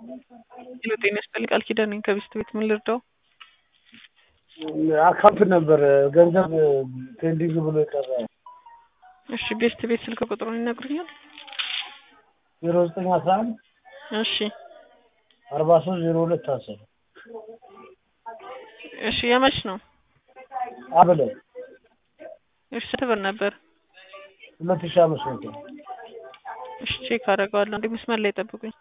ሄሎ ጤና ይስጥልኝ ቃል ኪዳን ነኝ ከቢስት ቤት ምን ልርዳው? አካውንት ነበር ገንዘብ ፔንዲንግ ብሎ የቀረ እሺ ቤስት ቤት ስልክ ቁጥሩን ይነግሩኛል? ዜሮ ዘጠኝ አስራ አንድ እሺ አርባ ሶስት ዜሮ ሁለት አስር እሺ የመች ነው? አብለ እሺ ስንት ብር ነበር? ሁለት ሺህ አምስት መቶ እሺ ቼክ አደርገዋለሁ። እንዴ መስመር ላይ ጠብቁኝ።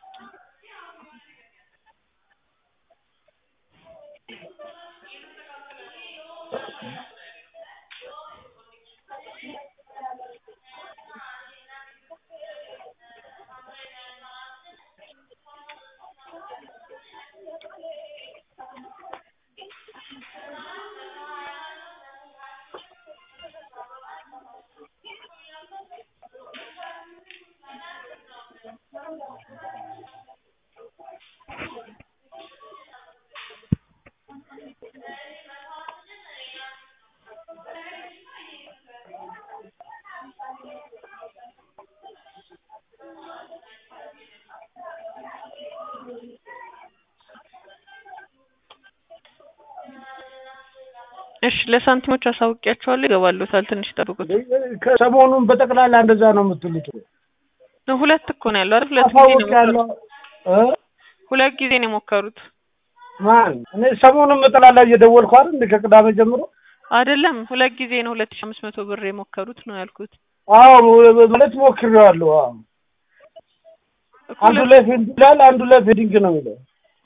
እሺ ለሳንቲሞች አሳውቂያቸዋለሁ ይገባሉታል። ትንሽ ጠብቁት። ከሰሞኑን በጠቅላላ እንደዛ ነው የምትሉት? ሁለት እኮ ነው ያለው አይደል? ሁለት ጊዜ ነው አሳውቂያለሁ የሞከሩት። እ ሁለት ጊዜ ነው የሞከሩት ማን እኔ ሰሞኑን በጠቅላላ እየደወልኩ አይደል እንደ ከቅዳሜ ጀምሮ አይደለም? ሁለት ጊዜ ነው ሁለት ሺህ አምስት መቶ ብር የሞከሩት ነው ያልኩት። አዎ ማለት ሞክሬዋለሁ። አዎ እኮ አንዱ ሁለት- ላይ ፌንድ ይላል፣ አንዱ ላይ ፌዲንግ ነው የሚለው።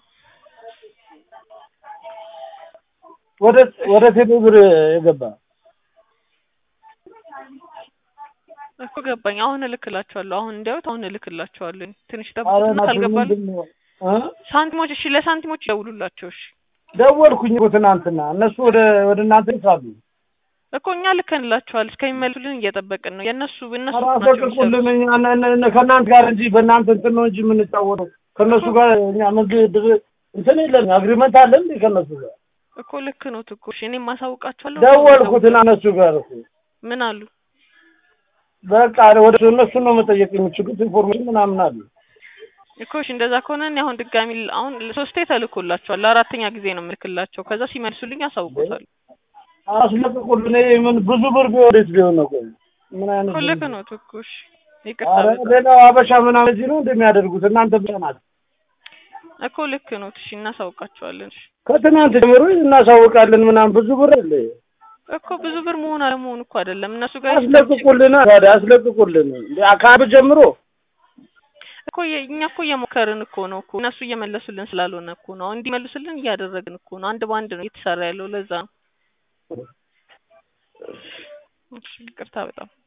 ወደ ወደ ቴሌ ብር የገባ እኮ ገባኝ። አሁን እልክላቸዋለሁ። አሁን እንዲያዩት አሁን እልክላቸዋለሁ። ትንሽ አረ ጠብቁትና ናቱ ካልገባሉ ምንድን ነው እ ሳንቲሞች እሺ፣ ለሳንቲሞች ይደውሉላቸው። እሺ ደወልኩኝ እኮ ትናንትና እነሱ ወደ ወደ እናንተ ይሳሉ እኮ እኛ ልከንላቸዋል። እስከሚመልሱልን እየጠበቅን ነው። የእነሱ እነሱ ናቸው አራፈቅቁልን የሚሰሩት። እኛ እነ- እነ- እነ- ከእናንተ ጋር እንጂ በእናንተ እንትን ነው እንጂ የምንጫወተው ከእነሱ ጋር እኛ ምግብ ድር- እንትን የለን አግሪመንት አለን እንዴ ከእነሱ ጋር እኮ ልክ ነው እኮ እሺ፣ እኔም ማሳውቃቸዋለሁ። ደወልኩትና እነሱ ጋር እኮ ምን አሉ? በቃ ወደ እነሱ ነው መጠየቅ የሚችሉት ኢንፎርሜሽን ምናምን አለ እኮ እሺ፣ እንደዛ ከሆነ እኔ አሁን ድጋሚ ል- አሁን ሶስቴ ተልኮላቸዋል። ለአራተኛ ጊዜ ነው የምልክላቸው። ከዛ ሲመልሱልኝ አሳውቆታል። አስለቅቁልን ይሄ ምን ብዙ ብር ቢሆን እንዴት ቢሆን ነው ቆይ ምን አይነት እኮ ልክ ብር? ነው እኮ እሺ፣ ይቅርታ ኧረ በጣም ሌላው አበሻ ምናምን እዚህ ነው እንደሚያደርጉት እናንተ ብቻ ናት እኮ ልክ ነው። እሺ፣ እናሳውቃቸዋለን። እሺ ከትናንት ጀምሮ እናሳውቃለን ምናምን ብዙ ብር አለ እኮ ብዙ ብር መሆን አለመሆን እኮ አይደለም እነሱ ጋር አስለቅቁልን ታዲያ አስለቅቁልን እንደ አካባቢ ጀምሮ እኮ የ- እኛ እኮ እየሞከርን እኮ ነው እኮ እነሱ እየመለሱልን ስላልሆነ እኮ ነው። እንዲመልሱልን እያደረግን እኮ ነው። አንድ በአንድ ነው እየተሰራ ያለው። ለዛ ነው። እሺ፣ ይቅርታ በጣም